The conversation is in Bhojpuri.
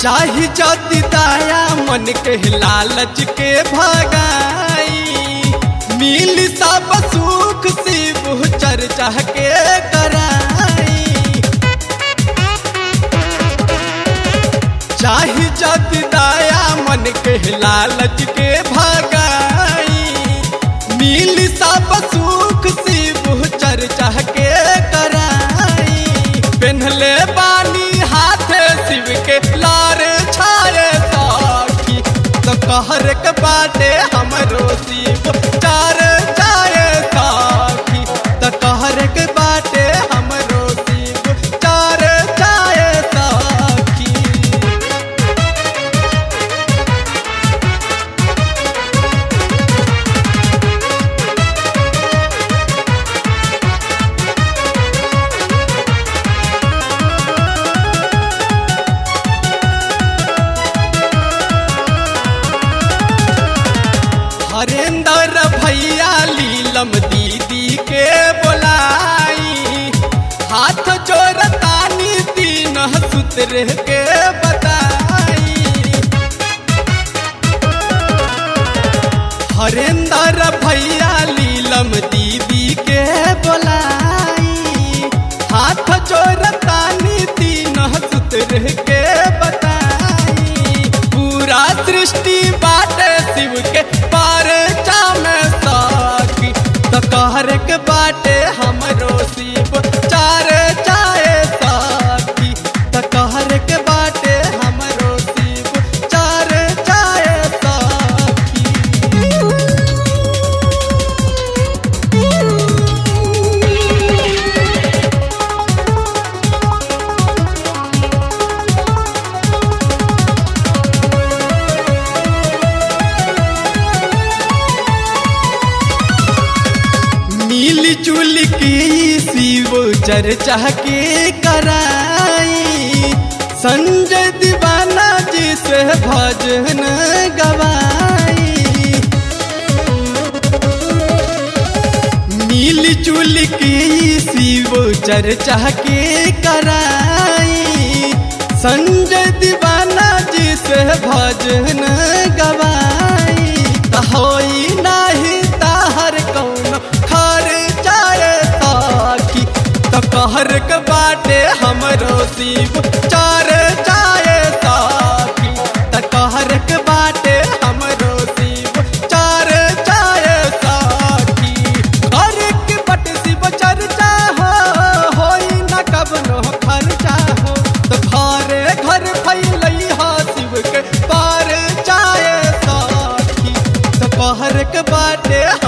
चाही जति दाया मन के लालच के भगाई मिल सब सुख शिव चर्चा के कराई चाही जति दाया मन के लालच के भगाई मिल सब सुख शिव चर्चा के कराई पेन्हले बानी हाथे शिव के लार छाए साखी तो कहर के बाटे हमरो शिव चार जाए साखी तो कहर के बाटे हमरो शिव चार जाए साखी हरेंद्र भैया लीलम दीदी के बोलाई हाथ जोड़तानी तीन सूत्र के बताई हरेंद्र भैया लीलम दीदी के बोलाई हाथ जोड़तानी तीन सूत्र के बताई पूरा सृष्टि बाटे शिव के पार चामे साखी तो कहर के बाटे हमरो शिव चार चाहे साखी तो कहर के बाटे हमरो शिव चार चाहे साखी मिल जुल के शिव चर्चा के कराई संजय दीवाना जी से भजन गवाई मिल जुल के शिव चर्चा के कराई संजय दीवाना जी से भजन गवाई त होई नाही ताहर कौन खर जाए ताकी त कहर के बाटे हमरो शिव चार जाए ताकी त कहर के बाटे हमरो शिव चार जाए ताकी घर के बट शिव चर्चा हो होई न कबनो खर्चा हो तो घरे घर फैलई हा शिव के पार जाए साखी तो कहर के बाटे